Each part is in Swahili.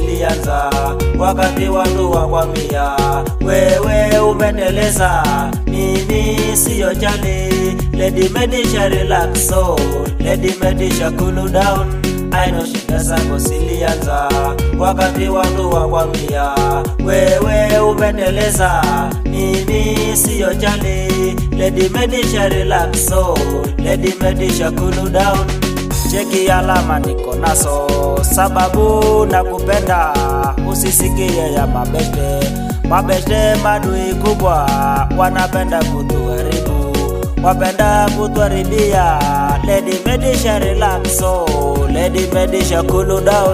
zilianza wakati watu wakwambia wewe umeteleza, mimi siyo jali. Lady Medisha relax so, Lady Medisha cool down. I know shida zako zilianza wakati watu wakwambia wewe umeteleza, mimi siyo jali. Lady Medisha relax so, Lady Medisha cool down. Cheki alama niko naso, sababu nakupenda, usisikie ya mabeste. Mabeste madui kubwa, wanapenda kutuharibu, wapenda kutuharibia. Lady Medisha relax so, Lady Medisha cool down.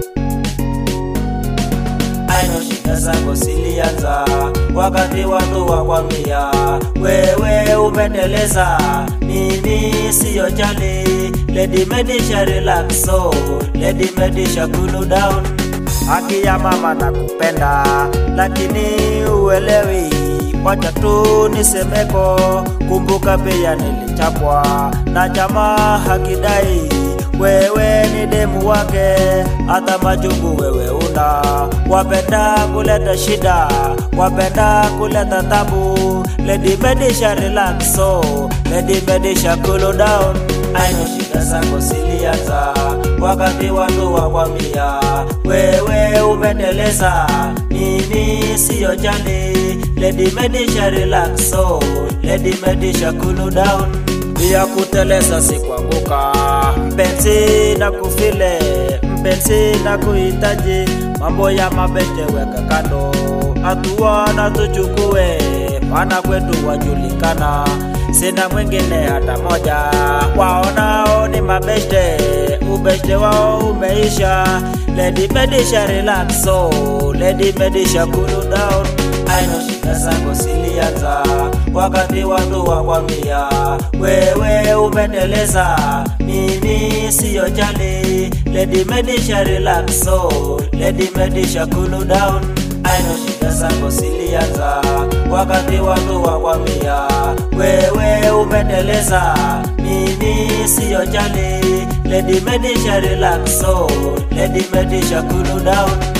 Aino shida zako zilianza wakati watu wakwambia wewe umeteleza, mimi siyo jali. Lady Medisha relax so, Lady Medisha cool down. Haki ya mama nakupenda, lakini uelewi, wacha tu nisemeko. Kumbuka pia nilichapwa na jamaa hakidai wewe ni demu wake, hata majungu wewe una. Wapenda kuleta shida, wapenda kuleta tabu. Lady Medisha relax so, Lady Medisha cool down. Aino shida zako zilianza wakati watu wakwambia wewe umeteleza, mimi siyo jali. Lady Medisha relax so, Lady Medisha cool down. Pia kuteleza si kuanguka, mpenzi na kufile, mpenzi na kuhitaji, mambo ya mabete weka kando, hatua na tuchukue, maana kwetu wajulikana, sina mwingine hata moja, waonao ni mabeste, ubeste wao umeisha. Lady Medisha relax so, Lady Medisha cool down. Aino shida zako zilianza wakati watu wakwambia wewe umeteleza, mimi siyo jali. Lady Medisha relax so, Lady Medisha cool down. Aino shida zako zilianza wakati watu wakwambia wewe umeteleza, mimi siyo jali. Lady Medisha relax so, Lady Medisha cool down.